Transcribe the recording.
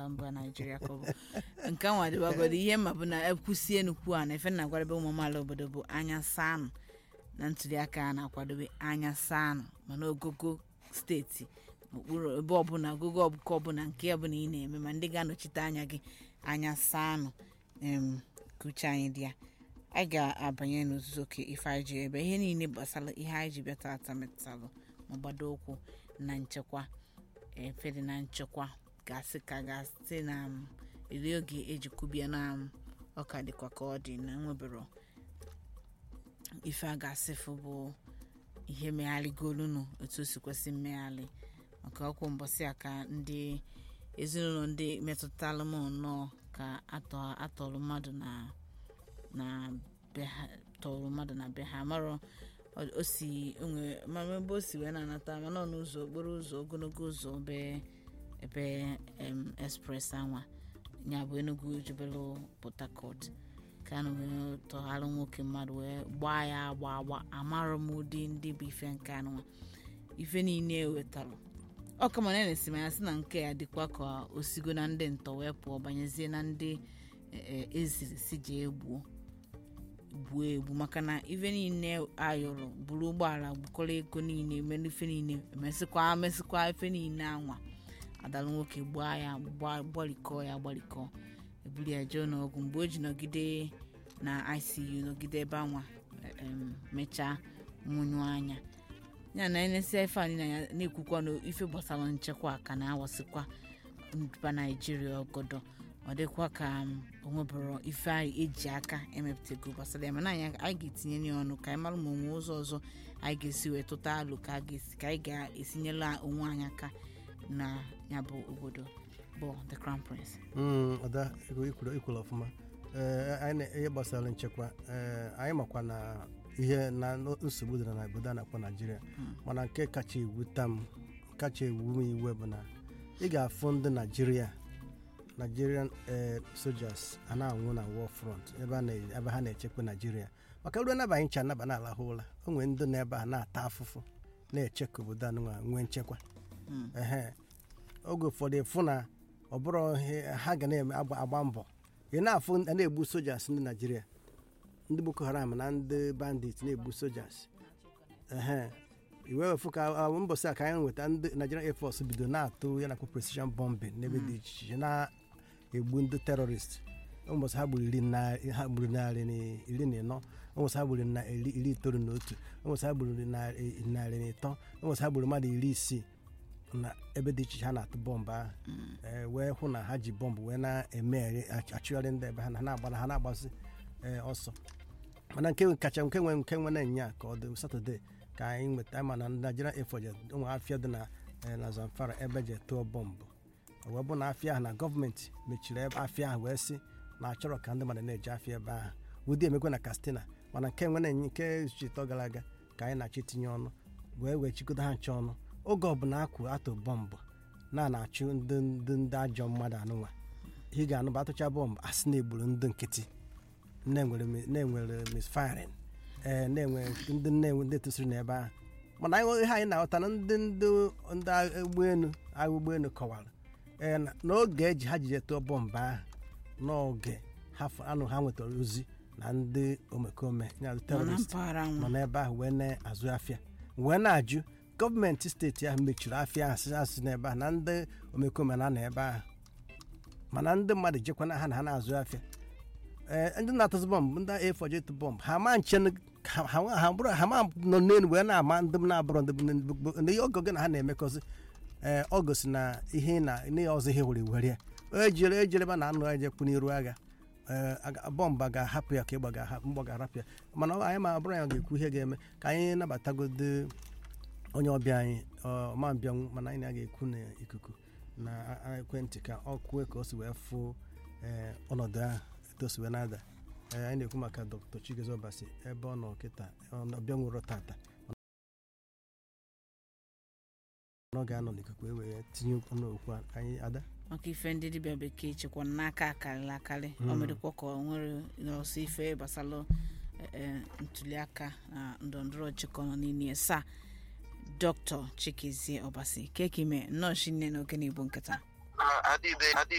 ala mba naijiria ka ọ bụ nke nwa dịbagodo ihe ma bụ na ekwusie nnukwu a na efe na agwadebe ụmụ amaala obodo bụ anya saanụ na ntuliaka a na-akwadobe anya saanụ mana ogogo steeti okpuru ebe ọbụla ogogo ọbụka ọbụla nke ọbụla ị na-eme ma ndị ga-anọchite anya gị anya saanụ em ka uche anyị dị ya anyị ga-abanye n'ozuzu oke ife anyị ji ebe ihe niile gbasara ihe anyị ji bịa tata metụtalụ ma gbado ụkwụ na nchekwa efe dị na nchekwa gasị ka gasị na m, eri oge eji kwubie na m, ọka dịkwa ka ọ dị na nwebero ife a ga-asịfụ bụ ihe megharịgolunu otu o si kwesị mmegharị maka ọkwụ mbọsị a ka ndị ezinụlọ ndị metụtalụ m nnọọ ka atọ atọrọ mmadụ na na be ha tọrọ mmadụ na be ha marọ ọ- o si onwe mama ebe o si wee na-anata mana ọ n'ụzọ okporo ụzọ ogologo ụzọ ebe ebe em express anwa ya bụ enugu jebelu port harcourt ka a wee tọgharị nwoke mmadụ wee gbaa ya agba agba amarọ m ụdị ndị bụ ife nke anụnwa ife niile ewetalụ ọ kama na na-esi m ya sị na nke ya dịkwa ka osigo na ndị ntọ wee pụọ banyezie na ndị e- e- eziri si ji egbuo gbuo egbu maka na ife niile ayọrọ buru ụgbọala gbukọrọ ego niile mere ife niile emesịkwa mesịkwa ife niile anwa adalụ nwoke gbaa ya gba- gbarikọọ ya gbarikọọ ebuli ya jee n'ọgwụ mgbe o ji nọgide na icu nọgide ebe anwa em, mechaa nwụnyụ anya ya na enesia ife anyị na ya na-ekwukwa na ife gbasara nchekwa ka na-awasịkwa mba naijiria ọgọdọ ọ dịkwa ka m, o nwebụrụ ife anyị eji aka emepụtago gbasara ya mana anyị anyị ga-etinye ya ọnụ ka anyị mara ma onwe ụzọ ọzọ anyị ga-esi wee tụta alụ ka a ga-esi ka anyị ga-esinyela onwe anyị aka na ya bụ obodo bụ the crown prince Mm, ọda ikwuru ikwuru- ikwuru ọfụma Ee, anyị na- ihe gbasara nchekwa ee, anyị makwa na ihe na nsogbu dị na obodo a na-akpọ naijiria mana nke kacha ewuta m kacha ewu m iwe bụ na ị ga-afụ ndị naijiria nigerian ee, soldiers a na-anwụ na war front ebe a na- ebe ha na-echekwa naijiria maka ruo naba anyị ncha anaba na-alahụ ụra o nwere ndị nọ ebe a na-ata afụfụ na-eche ka obodo anụnwa nwee nchekwa ehe oge ụfọdụ ịfụ na ọ bụrụ ihe ha ga na-eme agba agba mbọ ị na-afụ a na-egbu sojas ndị naijiria ndị boko haram na ndị bandit na-egbu sojas ehe iwe wefu ka ọ- mbọsị a ka anyị nweta ndị nigerian air force bido na-atụ ya nakwa precision bombing n'ebe dị iche iche na-egbu ndị terrorist ụbọchị ha gburu iri na ha gburu narị na iri na ịnọ ụbọchị ha gburu na iri iri itoolu na otu ụbọchị ha gburu narị narị na ịtọ ụbọchị ha gburu mmadụ iri isii na ebe dị iche iche ha na-atụ bọmbụ ahụ ee, wee hụ na ha ji bọmbụ wee na-emegharị ach- achụgharị ndị ebe ha na ha na-agba ha na-agbasi ee, ọsọ mana nke kacha nke nwe nke nwe na-enye a ka ọ dị satọde ka anyị nweta ma na Nigerian Air Force ụmụ afịa dị na ee, na Zamfara ebe je tụọ bọmbụ O wee bụ na afịa ahụ na gọọmenti mechiri ebe afịa ahụ wee sị na achọrọ ka ndị mmadụ na-eje afịa ebe ahụ ụdị emekwe na Katsina mana nke nwe na-enye nke chitọ gara aga ka anyị na-achọ itinye ọnụ wee wee chịkọta ha nche ọnụ oge ọbụla akwụ atụ bọmbụ na na-achụ ndị ndị ndị ajọ mmadụ anụnwa ị ga-anụ bụ atụcha bọmbụ asị na-egburu ndị nkịtị na-enwere mi- na-enwere misfiring ee na-enwe ndị na-enwe ndị tụsịrị n'ebe ahụ mana anyị ihe anyị na-aghọta na ndị ndị ndị agha ụgbọelu agha ụgbọelu kọwara ee na- n'oge eji ha jije tụọ bọmbụ ahụ n'oge ha f- anụ ha nwetara ozi na ndị omekome ya nọ na terorist mpaghara nọ nwa n'ebe ahụ wee na-azụ afịa wee na-ajụ gọọmenti steeti ahụ mechiri afịa ahụ sị asị n'ebe ahụ na ndị omekome na-anọ ebe ahụ mana ndị mmadụ jekwana ha na ha na-azụ afịa ee ndị na-atụzụ bọmbụ ndị efọje tụ bọmbụ ha ma nche n- ha ha- ha bụrụ ha ma nọ n'elu wee na-ama ndị m na-abụrọ ndị bụ ndị bụ- ndị oge oge na ha na-emekọzi ee ọ gosi na ihe na ihe ọzọ ihe were were ya ejire ejereba na anụ ejekwu n'iru agha ee aga- bọmbụ ga-ahapụ ya ka ịgba ga-ahapụ mgbọ ga-arapụ ya mana ọ- anyị ma bụrụ ya ga-ekwu ihe ga-eme ka anyị nabatagode onye ọbịa anyị ọ ma mbịanwu mana anyị na-ga-ekwu n'ikuku na a- a- ekwentị ka ọ kwue ka o si wee fụ ee, ọnọdụ ahụ etu o si wee na-ada Ee, anyị na-ekwu maka dr chigozie ọbasi ebe ọ nọ kịta ọ bịanwuro tata ọ ga-anọ n'ikuku e wee tinye ọnụ okwu a ka anyị ada maka ife ndị dibịa bekee chekwa n'aka akarịrị akarị ọ Mm. medịkwa ka ọ nwere ọsọ ife gbasara ntuliaka na ndọrọndọrọ ọchịkọ nọ n'ime sa dr chikizie ọbasi kekime nnọọ shinne n'oge na igbo nkịta adịbe adịbe